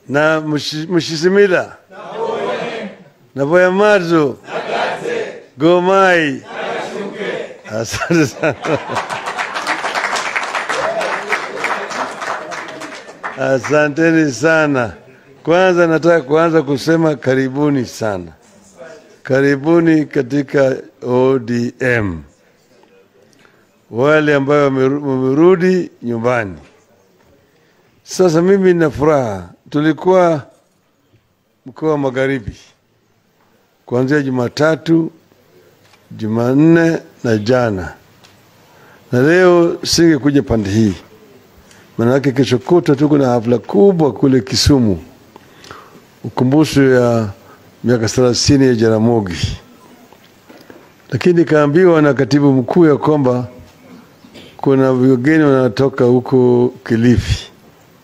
na Mushi- Mushisimila na Boya Madzo Gomai. Asante sana. Asanteni sana. Kwanza nataka kuanza kusema karibuni sana, karibuni katika ODM, wale ambayo wameru- wamerudi nyumbani. Sasa mimi nina furaha, tulikuwa mkoa wa Magharibi kuanzia Jumatatu, Jumanne na jana, na leo singekuja pande hii Manake kesho kutwa tuko na hafla kubwa kule Kisumu, ukumbusho ya miaka thelathini ya Jaramogi, lakini nikaambiwa na katibu mkuu ya kwamba kuna wageni wanatoka huko Kilifi.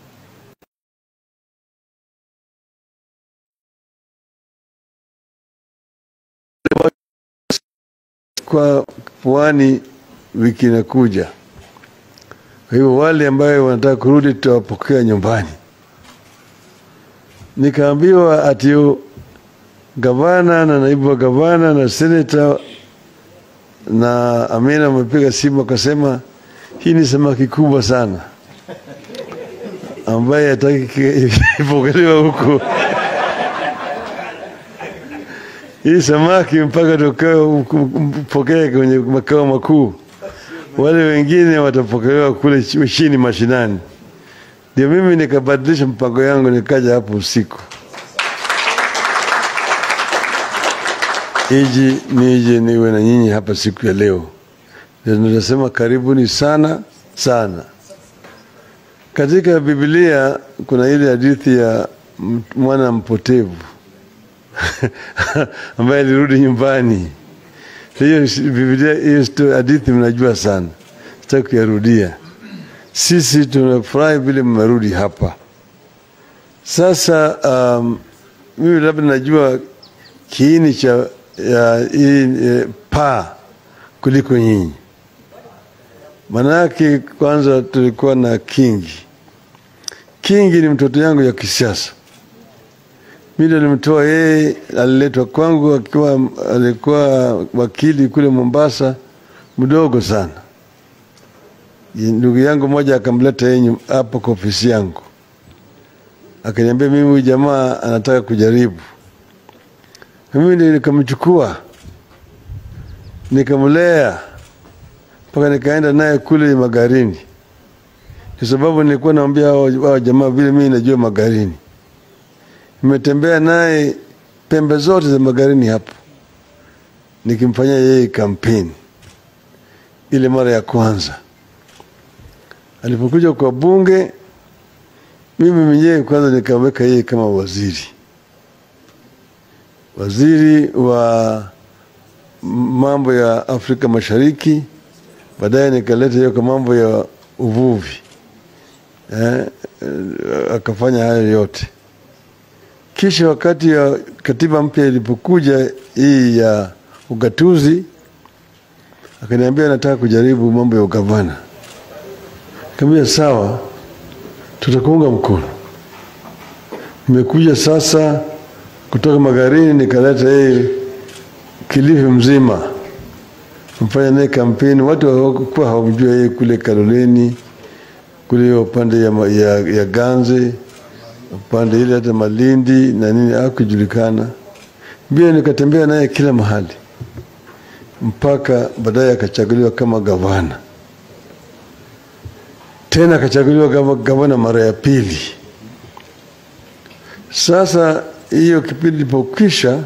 Kwa pwani wiki inakuja. Kwa hivyo wale ambayo wanataka kurudi tutawapokea nyumbani. Nikaambiwa ati yo- gavana na naibu wa gavana na seneta na Amina wamepiga simu wakasema, hii ni samaki kubwa sana ambaye hataki ipokelewa huko. Hii samaki mpaka tukapokea kwenye makao makuu wale wengine watapokelewa kule ch- chini mashinani. Ndio mimi nikabadilisha mpango yangu, nikaja hapo usiku iji nije niwe na nyinyi hapa siku ya leo. Ndio Nitasema karibuni sana sana. Katika Biblia kuna ile hadithi ya m- mwana mpotevu ambaye alirudi nyumbani. Hiyo si- Biblia, hiyo sto- hadithi mnajua sana, sitaki kuyarudia. Sisi tunafurahi vile mmerudi hapa. Sasa um, mimi labda najua kiini cha ya hii e, paa kuliko nyinyi. Manake kwanza tulikuwa na Kingi. Kingi ni mtoto yangu ya kisiasa. Mimi ndo nilimtoa yeye, aliletwa kwangu akiwa alikuwa wakili kule Mombasa, mdogo sana. Ndugu yangu mmoja akamleta yeye nyu- hapo kwa ofisi yangu, akaniambia mimi huyu jamaa anataka kujaribu. Mimi ndio nikamchukua nikamlea mpaka nikaenda naye kule Magarini, kwa sababu nilikuwa naambia hao hao jamaa vile mimi najua Magarini nimetembea naye pembe zote za Magarini hapo, nikimfanyia yeye kampeni. Ile mara ya kwanza alipokuja kwa bunge, mimi mwenyewe kwanza nikaweka yeye kama waziri, waziri wa mambo ya Afrika Mashariki. Baadaye nikaleta hiyo kwa mambo ya uvuvi eh, eh, akafanya hayo yote. Kisha wakati ya katiba mpya ilipokuja hii ya ugatuzi, akaniambia nataka kujaribu mambo ya ugavana. Nikamwambia sawa, tutakuunga mkono. Nimekuja sasa kutoka Magarini, nikaleta yeye Kilifi mzima, mfanya naye kampeni. Watu hawakuwa hawamjua yeye kule Kaloleni, kule upande ya, ma- ya, ya Ganze upande ile hata Malindi na nini hakujulikana. Pia nikatembea naye kila mahali mpaka baadaye akachaguliwa kama gavana, tena akachaguliwa kama gavana mara ya pili. Sasa hiyo kipindi ilipokwisha,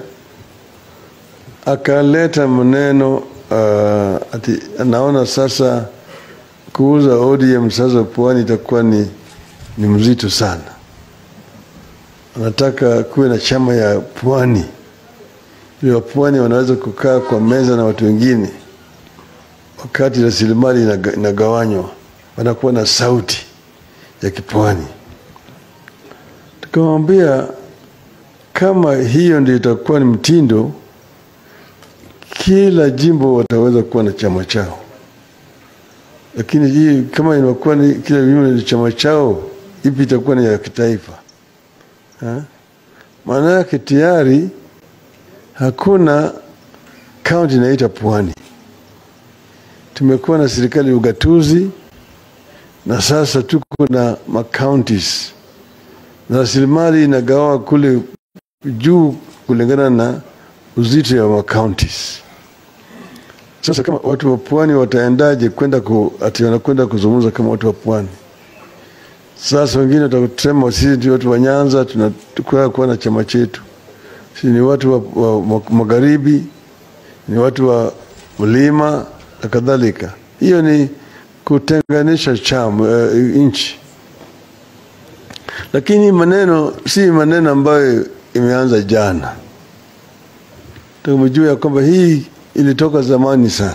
akaleta maneno uh, ati anaona sasa kuuza ODM sasa pwani itakuwa ni, ni mzito sana anataka kuwe na chama ya pwani ili wapwani wanaweza kukaa kwa meza na watu wengine wakati rasilimali inaga- inagawanywa, wanakuwa na sauti ya kipwani. Tukamwambia kama hiyo ndio itakuwa ni mtindo, kila jimbo wataweza kuwa na chama chao, lakini hii kama inakuwa ni kila jimbo ni chama chao, ipi itakuwa ni ya kitaifa? Ha? Maana yake tayari hakuna kaunti inaita Pwani. Tumekuwa na serikali ya ugatuzi na sasa tuko na macounties na rasilimali inagawa kule juu kulingana na uzito ya macounties. Sasa kama watu wa pwani wataendaje kwenda ku, ati wanakwenda kuzungumza kama watu wa pwani? Sasa wengine watakusema sisi ndio watu wa Nyanza, tunataka kuwa na chama chetu, sisi ni watu wa, wa, wa magharibi, ni watu wa mlima na kadhalika. Hiyo ni kutenganisha chama uh, nchi, lakini maneno si maneno ambayo imeanza jana. Tumejua ya kwamba hii ilitoka zamani sana.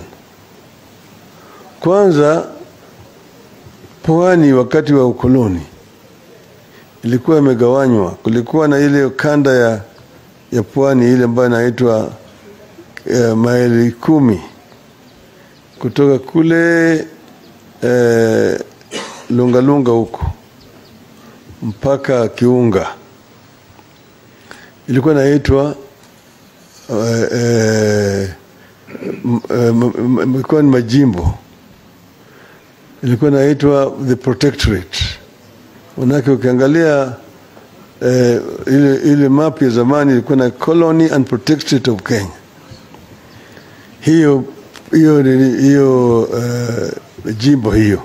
Kwanza pwani wakati wa ukoloni ilikuwa imegawanywa. Kulikuwa na ile kanda ya, ya pwani ile ambayo inaitwa eh, maili kumi kutoka kule eh, Lungalunga huko mpaka Kiunga ilikuwa inaitwa eh, eh, m- eh, m- m- ilikuwa ni majimbo ilikuwa inaitwa the protectorate. Manake ukiangalia eh, ile, ile map ya zamani ilikuwa na colony and protectorate of Kenya. Hiyo hiyo nini- hiyo uh, jimbo hiyo.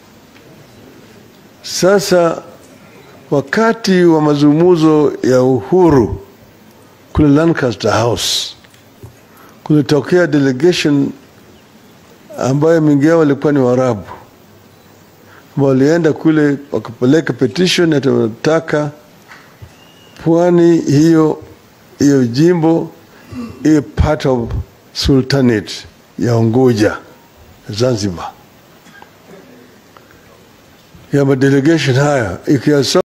Sasa wakati wa mazungumzo ya uhuru kule Lancaster House kulitokea delegation ambayo mingi yao walikuwa ni Waarabu walienda kule wakapeleka petition ati wanataka pwani hiyo hiyo jimbo iwe part of sultanate ya Unguja Zanzibar. Ya madelegation haya ikiwa